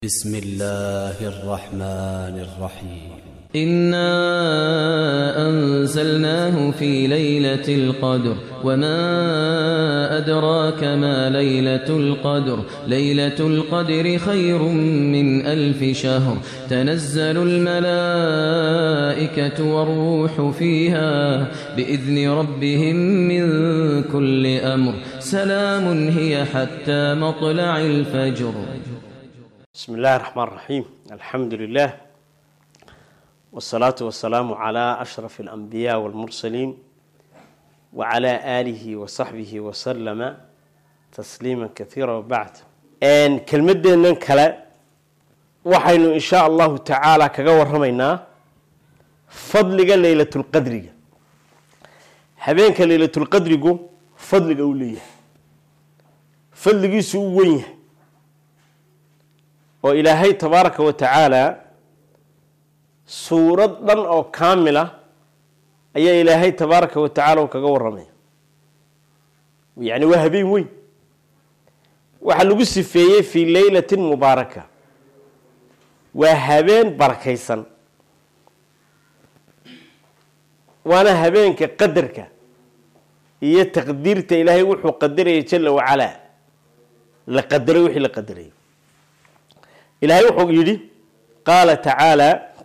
بسم الله الرحمن الرحيم إنا أنزلناه في ليلة القدر وما أدراك ما ليلة القدر ليلة القدر خير من ألف شهر تنزل الملائكة والروح فيها بإذن ربهم من كل أمر سلام هي حتى مطلع الفجر بسم الله الرحمن الرحيم الحمد لله والصلاة والسلام على أشرف الأنبياء والمرسلين وعلى آله وصحبه وسلم تسليما كثيرا وبعد أن كلمتنا كلا waxaynu in sha allahu tacaala kaga waramaynaa fadliga leylatulqadriga habeenka leylatulqadrigu fadliga uu leeyahay fadligiisu u wen yahay oo ilaahay tabaaraka wa tacaala suurad dhan oo kaamila ayaa ilaahay tabaaraka wa tacaala u kaga waramaya yacni waa habeen weyn waxaa lagu sifeeyey fii leylatin mubaaraka waa habeen barakaysan waana habeenka qadarka iyo taqdiirta ilaahay wuxuu qadarayay jala wacalaa la qadaray wixii la qadarayay ilaahay wuxuu yidhi qaala tacaala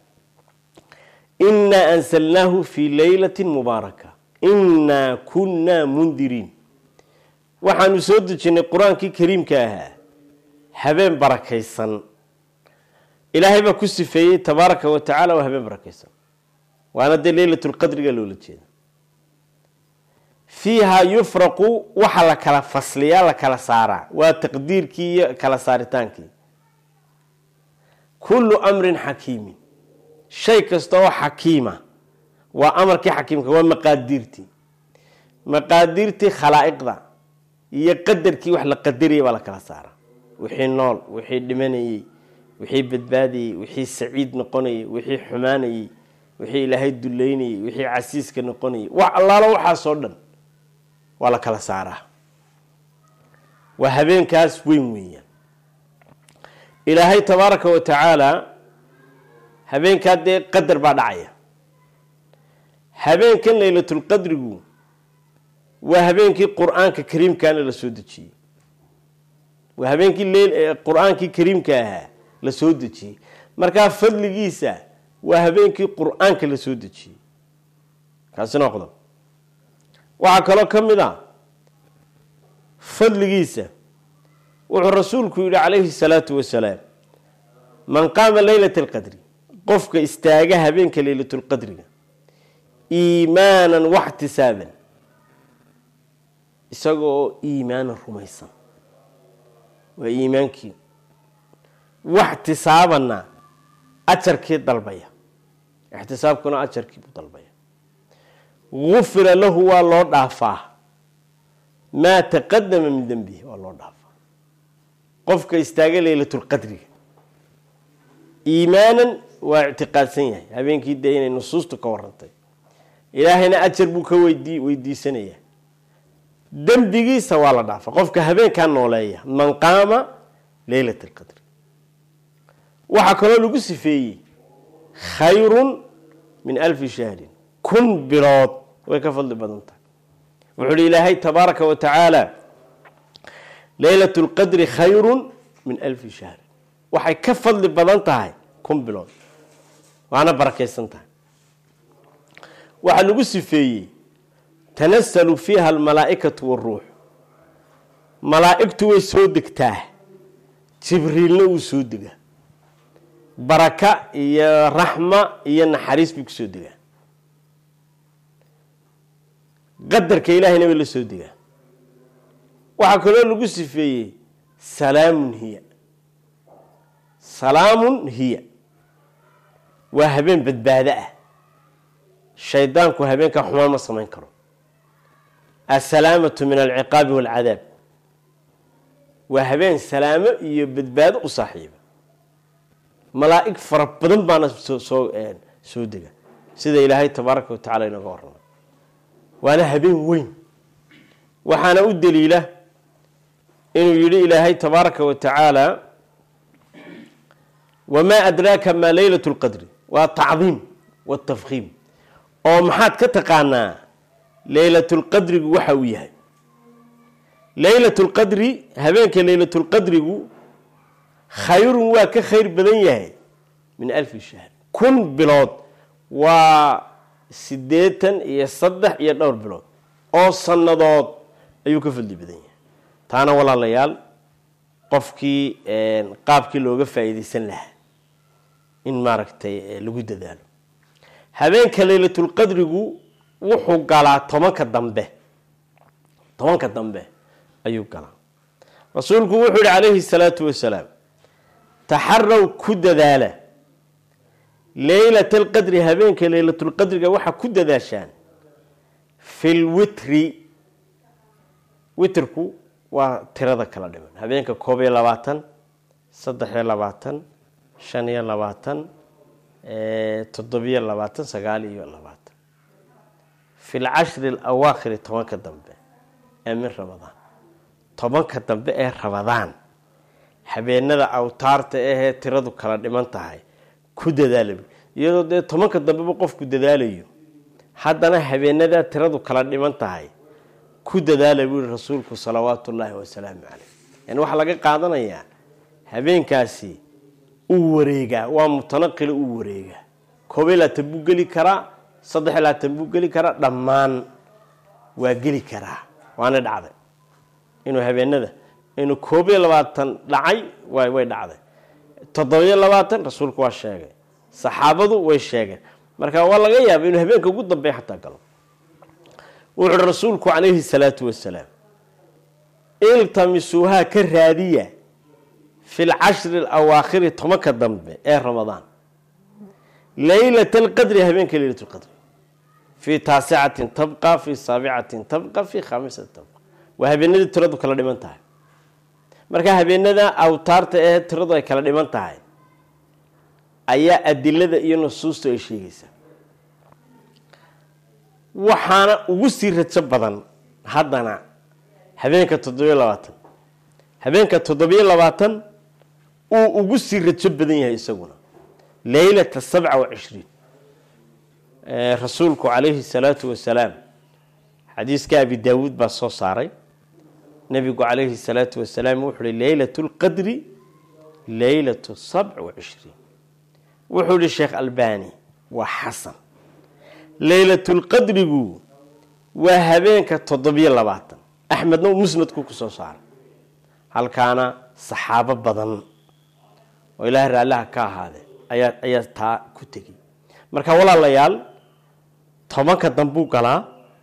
inaa ansalnaahu fii leylati mubaaraka inaa kunnaa mundiriin waxaanu soo dejinnay qur-aankii kariimka ahaa habeen barakaysan ilaahay baa ku sifeeyey tabaaraka wa tacala waa habeen barakaysan waana dee leylatulqadriga loola jeeda fiiha yufraqu waxa la kala fasliyaa la kala saaraa waa taqdiirkii iyo kala saaritaankii kullu amrin xakiimin shay kasta oo xakiima waa amarkii xakiimka waa maqaadiirtii maqaadiirtii khalaa'iqda iyo qadarkii wax la qadarayay baa la kala saaraa wixii nool wixii dhimanayey wixii badbaadayey wixii saciid noqonayey wixii xumaanayey wixii ilaahay duleynayey wixii casiiska noqonayey wax allaalo waxaasoo dhan waa la kala saaraa waa habeenkaas weyn weeyaan ilaahay tabaaraka wa tacaala habeenkaa dee qadar baa dhacaya habeenkan leylatulqadrigu waa habeenkii qur-aanka kariimkaana la soo dejiyey waa habeenkii qur-aankii kariimka ahaa la soo dejiyey markaa fadligiisa waa habeenkii qur-aanka la soo dejiyey kaasina qodob waxaa kaloo ka mid a fadligiisa wuxuu rasuulku yidhi calayhi salaatu wasalaam man qaama leylata alqadri qofka istaaga habeenka leylatulqadriga iimaanan waxtisaaban isaga oo iimaanan rumaysan waa iimaankii waxtisaabanna ajarkii dalbaya ixtisaabkuna ajarkii buu dalbaya gufira lahu waa loo dhaafaa maa taqadama min dembihi waa loo dhaafaa qofka istaaga leylatulqadriga iimaanan waa ictiqaadsan yahay habeenkii dee inay nusuustu ka warantay ilaahayna ajar buu ka weydi weydiisanayaa dembigiisa waa la dhaafa qofka habeenkaa nooleeya man qaama leylat alqadri waxaa kaloo lagu sifeeyey khayrun min alfi shahrin kun bilood way ka fadli badan tahay wuxuu uhi ilaahay tabaaraka wa tacaala leylat lqadri khayrun min alfi shahrin waxay ka fadli badan tahay kun bilood waana barakaysan tahay waxaa lagu sifeeyey tanasalu fiiha almalaa'ikatu waruux malaa'igtu way soo degtaa jibriilna wuu soo degaa baraka iyo raxma iyo naxariis bay kusoo degaa qadarka ilaahayna way la soo degaa waxaa kaloo lagu sifeeyey salaamun hiya salaamun hiya waa habeen badbaado ah shaydaanku habeenkaa xumaan ma samayn karo assalaamatu min alciqaabi waalcadaab waa habeen salaamo iyo badbaado u saaxiiba malaa'ig fara badan baana soo soo dega sida ilaahay tabaaraka wa tacala inooga warramay waana habeen weyn waxaana u daliila inuu yidhi ilaahay tabaaraka wa tacaala wamaa adraaka maa leylat lqadri waa tacdiim watafkiim oo maxaad ka taqaanaa leylatulqadrigu waxa uu yahay leylatulqadri habeenka leylatulqadrigu khayrun waa ka khayr badan yahay min alfi shahr kun bilood waa siddeetan iyo saddex iyo dhowr bilood oo sannadood ayuu ka fadli badan yahay taana walaalayaal qofkii qaabkii looga faa'iidaysan lahaa in maaragtay lagu dadaalo habeenka leylatulqadrigu wuxuu galaa tobanka dambe tobanka dambe ayuu galaa rasuulku wuxuu yihi calayhi salaatu wasalaam taxaraw ku dadaala leylat alqadri habeenka leylatulqadriga waxaa ku dadaashaan fi lwitri witrku waa tirada kala dhiman habeenka koob iyo labaatan saddex iyo labaatan shan iyo labaatan toddobiyo labaatan sagaal iyo labaatan fi lcashri alawaakhiri tobanka dambe ee min ramadaan tobanka dambe ee ramadaan habeenada awtaarta ahee tiradu kala dhiman tahay ku dadaala iyadoo dee tobanka dambeba qofku dadaalayo haddana habeenadaa tiradu kala dhiman tahay ku dadaala buu yihi rasuulku salawaatu ullaahi wasalaamu caleyh yani waxaa laga qaadanayaa habeenkaasi uu wareegaa waa mutanaqila uu wareegaa koob iyo labaatan buu geli karaa saddex iyo labaatan buu geli karaa dhammaan waa geli karaa waana dhacday inuu habeenada inuu koob iyo labaatan dhacay way dhacday toddobiyo labaatan rasuulku waa sheegay saxaabadu way sheegeen marka waa laga yaaba inuu habeenka ugu dambeeya xataa galo wuxu uhi rasuulku calayhi salaatu wasalaam iltamisuuhaa ka raadiya fi lcashri alawaakhiri tobanka dambe ee ramadaan leylat alqadri habeenka leylat lqadri fii taasicatin tabqa fii saabicatin tabqa fii khaamisatin tabqa waa habeenadii tiradu kala dhiman tahay marka habeenada awtaarta ee tiradu ay kala dhiman tahay ayaa adilada iyo nusuusta ay sheegaysaa waxaana ugu sii rajo badan haddana habeenka toddobiyo labaatan habeenka toddobiyo labaatan uu ugu sii rajo badan yahay isaguna leylata sabca wa cishriin rasuulku calayhi salaatu wasalaam xadiiska abi daawuud baa soo saaray nabigu calayhi salaatu wasalaam wuxuu uhi leylat lqadri leylatu sabc wa cishriin wuxuu yihi sheekh albani waa xasan leylatulqadrigu waa habeenka toddobiyo labaatan axmedna uu musnadku ku soo saaray halkaana saxaabo badan oo ilaahay raallaha ka ahaadee ayaa ayaa taa ku tegey marka walaalayaal tobanka dambuu galaa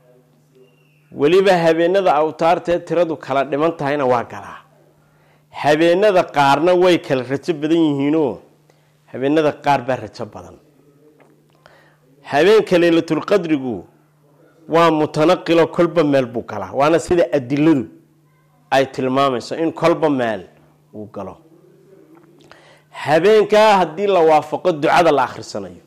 weliba habeenada awtaartee tiradu kala dhiman tahayna waa galaa habeenada qaarna way kala rajo badan yihiinoo habeenada qaar baa rajo badan habeenka leylatulqadrigu waa mutanaqilo kolba meel buu galaa waana sida adiladu ay tilmaamayso in kolba meel uu galo habeenkaa haddii la waafaqo ducada la akhrisanayo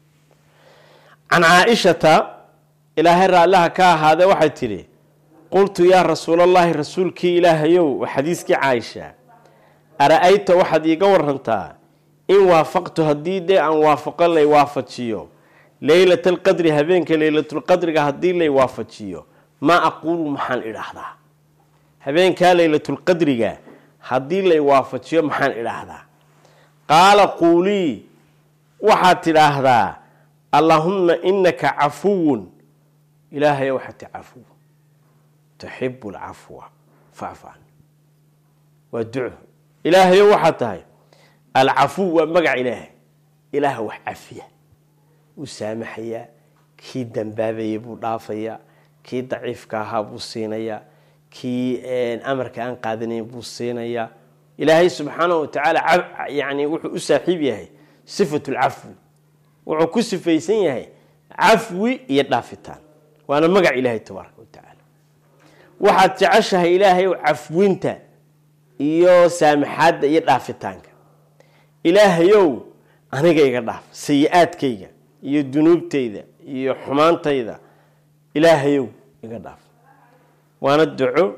can caaishata ilaahay raallaha ka ahaadee waxay tidhi qultu yaa rasuulallaahi rasuulkii ilaahayow xadiiskii caaisha ara-ayta waxaad iiga warantaa in waafaqtu haddii dee aan waafaqo lay waafajiyo leylat alqadri habeenka leylatulqadriga haddii lay waafajiyo maa aquulu maxaan idhaahdaa habeenkaa leylatulqadriga haddii lay waafajiyo maxaan idhaahdaa qaala quulii waxaad tidhaahdaa allaahumma inaka cafuwun ilaahayo waxaad ti cafuw tuxibu lcafwa facfu can waa duco ilaahayo waxaad tahay alcafuw waa magac ilaahay ilaaha wax cafiya wuu saamaxayaa kii dambaabayay buu dhaafayaa kii daciifka ahaa buu siinayaa kii amarka aan qaadanayn buu siinayaa ilaahay subxaanahu watacaala yani wuxuu u saaxiib yahay sifatu lcafwi wuxuu ku sifaysan yahay cafwi iyo dhaafitaan waana magac ilaahay tabaaraka watacaala waxaad jeceshahay ilaahay cafwinta iyo saamaxaadda iyo dhaafitaanka ilaahayow aniga iga dhaaf sayi-aadkayga iyo dunuubtayda iyo xumaantayda ilaahayow iga dhaaf waana duco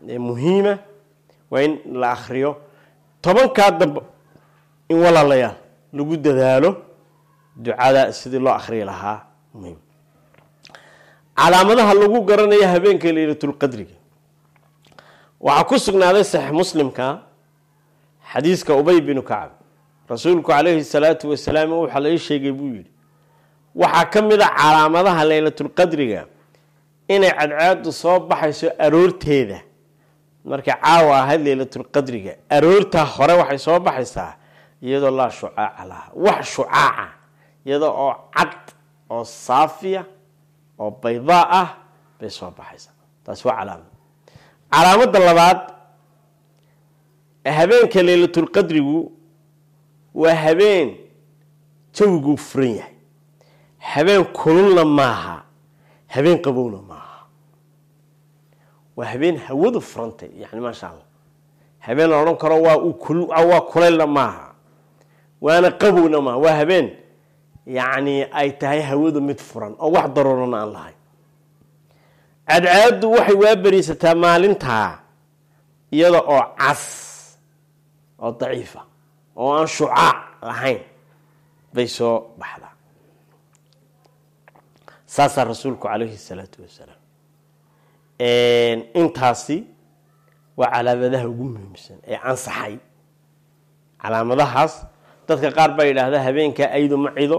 muhiima waa in la akriyo tobankaa dambe in walaalayaal lagu dadaalo ducada sidii loo akhriyi lahaa muhim calaamadaha lagu garanayo habeenka leylatulqadriga waxaa ku sugnaaday saxiix muslimka xadiiska ubay binu kacab rasuulku calayhi salaatu wasalaam waxaa laga sheegay buu yidhi waxaa ka mid a calaamadaha leylatulqadriga inay cadceedu soo baxayso aroorteeda markay caawa ahayd leylatulqadriga aroortaa hore waxay soo baxaysaa iyadoo laa shucaaca laha wax shucaaca iyadoo oo cad oo saafiya oo baydaa ah bay soo baxaysaa taasi waa calaamad calaamada labaad habeenka leylatulqadrigu waa habeen jawiguu furan yahay habeen kululna maaha habeen qabowna maaha waa habeen hawadu furantay yani maasha allah habeen la odhan karo waa waa kulaylna maaha waana qabowna maaha waa habeen yacni ay tahay hawadu mid furan oo wax daruurana aan lahayn cadcaadu waxay waa beriisataa maalintaa iyada oo cas oo daciifa oo aan shucaac lahayn bay soo baxdaa saasaa rasuulku calayhi salaatu wasalaam intaasi waa calaamadaha ugu muhiimsan ee ansaxay calaamadahaas dadka qaar baa yidhaahda habeenkaa aydu ma cido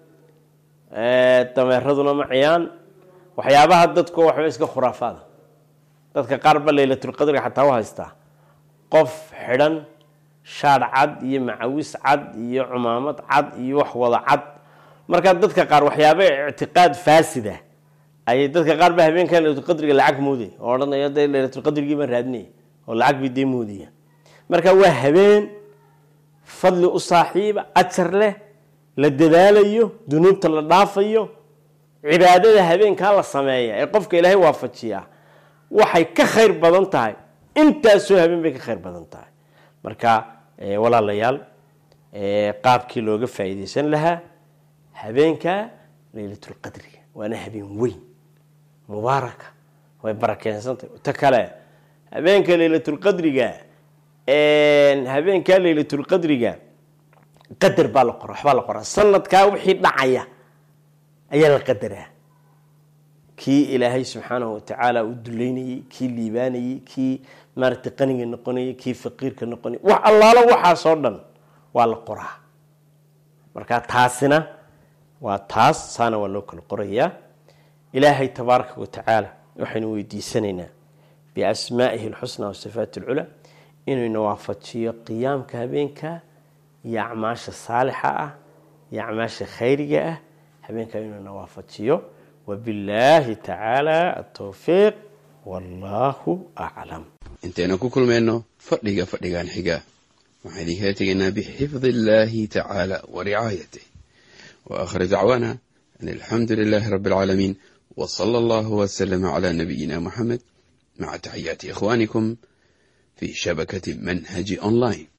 dameeraduna ma ciyaan waxyaabaha dadku waxba iska khuraafaada dadka qaar ba leylatulqadriga xataa u haystaa qof xidhan shaadh cad iyo macawis cad iyo cumaamad cad iyo wax wada cad markaa dadka qaar waxyaaba ictiqaad faasida ayay dadka qaar ba habeenkan leylatulqadriga lacag mooday oo odhanaya de leylatulqadrigii baan raadinaya oo lacag bay dee moodaya marka waa habeen fadli u saaxiiba ajar leh la dadaalayo dunuubta la dhaafayo cibaadada habeenkaa la sameeya ee qofka ilaahay waafajiyaa waxay ka khayr badan tahay intaasoo habeen bay ka khayr badan tahay marka walaalayaal qaabkii looga faa'iideysan lahaa habeenka leylatulqadriga waana habeen weyn mubaaraka way barakeensantahy ta kale habeenka leylatulqadriga habeenka leylatulqadriga qadar baa la qora waxbaa la qoraa sanadkaa wixii dhacaya ayaa la qadaraa kii ilaahay subxaanahu watacaala u duleynayey kii liibaanayey kii maaragtay qaniga noqonayay kii faqiirka noqonayay wax allaalo waxaasoo dhan waa la qoraa marka taasina waa taas saana waa loo kala qorayaa ilaahay tabaaraka watacaala waxaynu weydiisanaynaa biasmaa'ihi alxusnaa wasifaati alculaa inuu ina waafajiyo qiyaamka habeenka iyo acmaasha saalixa ah iyo acmaasha khayriga ah habeenkaa inuu ina waafajiyo wabillaahi tacaala atowfiiq wallaahu aclam intaynu ku kulmayno fadhiga fadhigan xiga waxaan idinkala tegaynaa bixifdi illaahi tacaala wa ricaayatih wa aakhir dacwaana an alxamdu lilaahi rabbi alcaalamiin wa sala allahu wasalama calaa nabiyina muxamed maca taxiyaati ikhwaanikum fi shabakati manhaji online